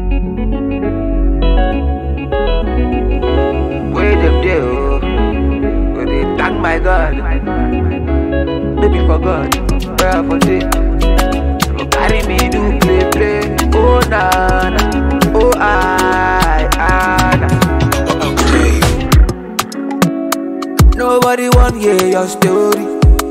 Where them there, oh. Where they thank my God. Maybe for God. Where for day. Go carry me do play play. Oh na na. Oh I I na. Nobody want hear your story.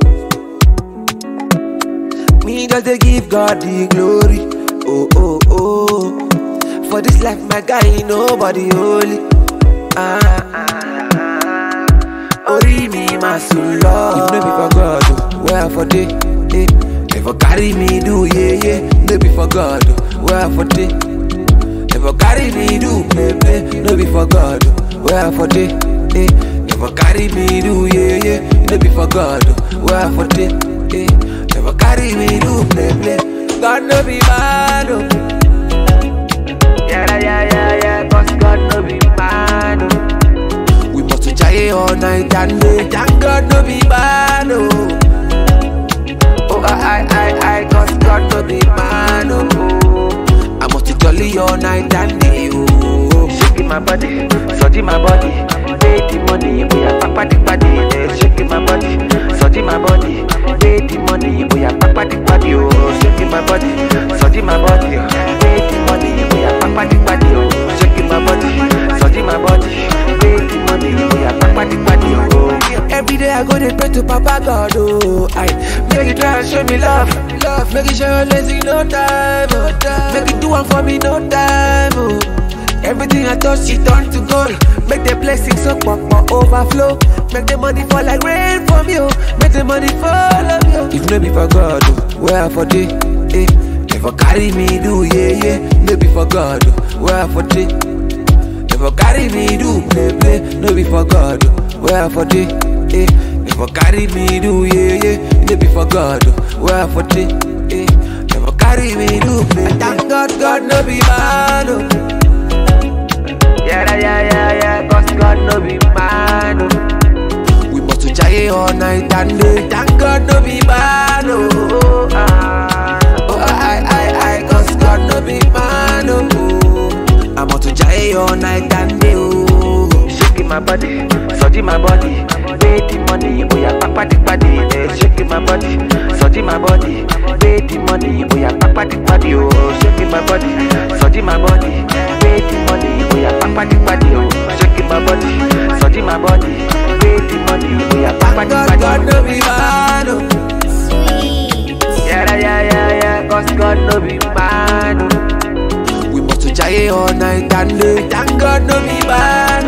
Me just dey give God the glory. Oh oh oh. For this life, my guy, nobody holy. Ah ah ah. Ori mi ma sun lọ. If no be for God, oh, where for day? Eh. If for carry me do yeah yeah, no be for God, oh, where for day? If for carry me do play play, no be for God, oh, where for day? Eh. If for carry me do yeah yeah, no be for God, oh, where for day? Eh. If for carry me do play play, God no be man, oh. Yeah, yeah, yeah, yeah, cause God no be man, oh. We must to jaye all night and day. Thank God no be man, oh. Oh, I, I, I, cause God no be man, oh. I must to jolly all night and day, oh. Shaking my body, surging my body. Pay the money, we are papa the body. Eh, shaking my body, surging my body. Pay the money, we are papa the body, oh. Shaking my body, surging my body. Pay the money, we are papa the body, oh. Shaking my body, surging my body. Pay the money, we are papa the body, oh. Every day I go to pray to Papa God, oh. I make you try and show me love, love. Make you show your lazy no time, oh. Make you do one for me no time, oh. Everything I touch, it turn to gold. Make the blessings so pop, pop overflow. Make the money fall like rain from you. Make the money follow you. If no be for God, oh, where for day? Eh. If for carry me do yeah yeah, no be for God, oh, where for day? If for carry me do play play, no be for God, oh, where for day? Eh. If for carry me do yeah yeah, no be for God, oh, where for day? Eh. If for carry me do play, play. Thank God, God no be man, oh. Yeah, yeah, yeah, yeah, cause God no be man, oh. We must to jaye all night and day. Thank God no be man, oh. Ah. Oh, I, I, I, cause God no be man, oh. I must to jaye all night and day, oh. Shaking my body, surging my body. Pay the money, oh yeah, papa the body. Eh, shaking my body, surging my body. Pay the money, oh yeah, papa the body, oh. Shaking my body, surging my body. Pay the money, oh yeah, papa the body, oh. Shaking my body, surging my body. Pay the money, oh yeah, papa the body. God no be man, oh. Sweet. Yeah, yeah, yeah, yeah, cause God no be man, oh. We must to jaye all night and day. Thank God no be man,